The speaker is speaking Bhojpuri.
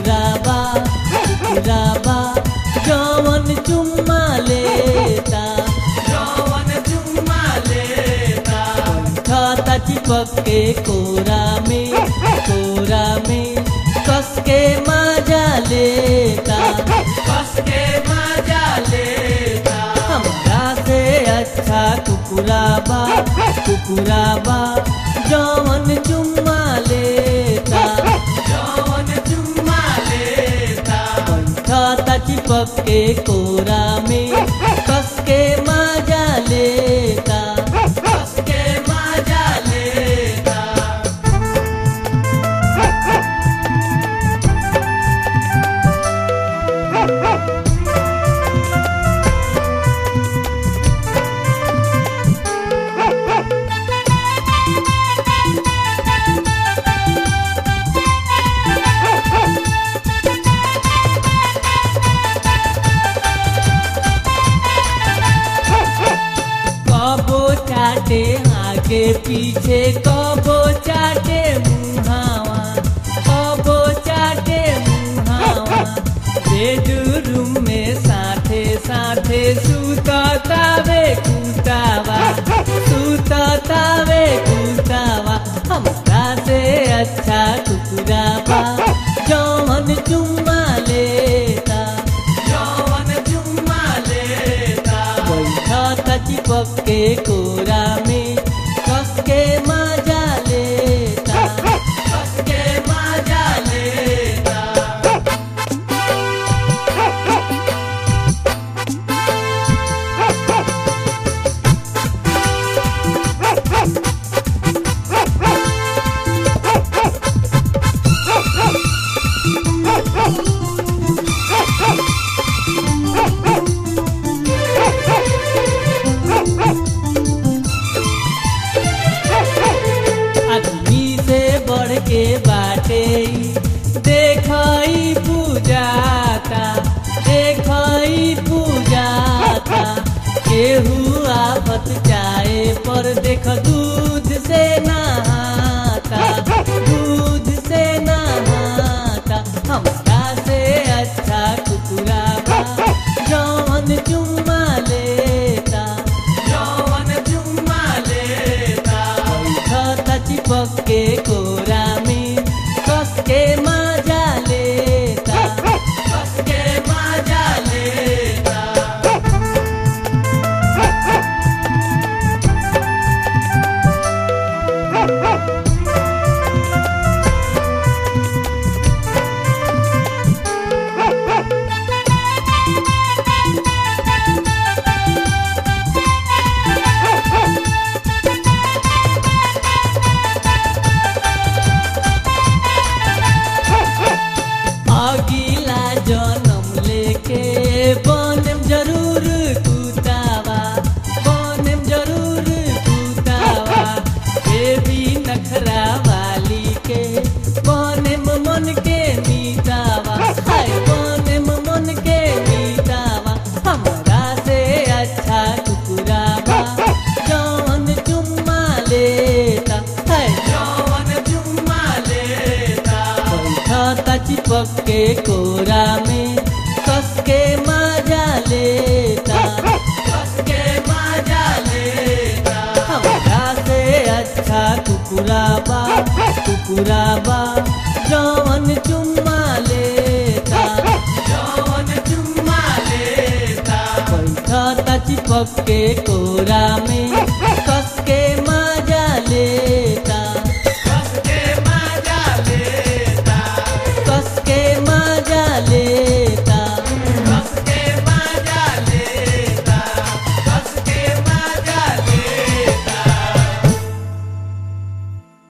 कुकुराबा कुकुराबा जवन चुम्मा लेता जवन चुम्मा लेता खाता चिपक के कोरा में कोरा में कस के मजा लेता कस के मजा लेता हमरा से अच्छा कुकुराबा कुकुराबा जवन चुम्मा लेता जवन चुम्मा लेता खाता चिपक के कोरा में कस के मजा लेता कस के मजा लेता कबो चाटे आगे पीछे कबो चाटे मुहावा कबो चाटे मुहावा बेडरूम में साथे साथे सुततावे कुतावा सुततावे कुतावा हमरा से अच्छा कुकुरावा जवन चुम्मा लेता जवन चुम्मा लेता बैठा चिपक के कोरा में कस के मजा लेता कस के मजा लेता आदमी से बढ़ के बाटे देखई पूजाता देखई पूजाता केहू आफत चाहे पर देख दूध से नहाता दूध से नहाता हमरा से अच्छा कुकुराबा जवन चुम्मा लेता जवन चुम्मा लेता खाता चिपक के कोरा में कस के मजा लेता कस के मजा लेता अगिला जन्म लेके बनम जरूर कुतावा बनम जरूर कुतावा देवी नखरा वाली के बनम मन के मीतावा हाय बनम मन के मीतावा हमरा से अच्छा कुकुरावा जवन चुम्मा लेता हाय जवन चुम्मा लेता खाता चिपक के कोरा में कस के मजा लेता कस के मजा लेता हमरा से अच्छा कुकुराबा कुकुराबा जवन चुम्मा लेता जवन चुम्मा लेता खाता चिपक के कोरा में कस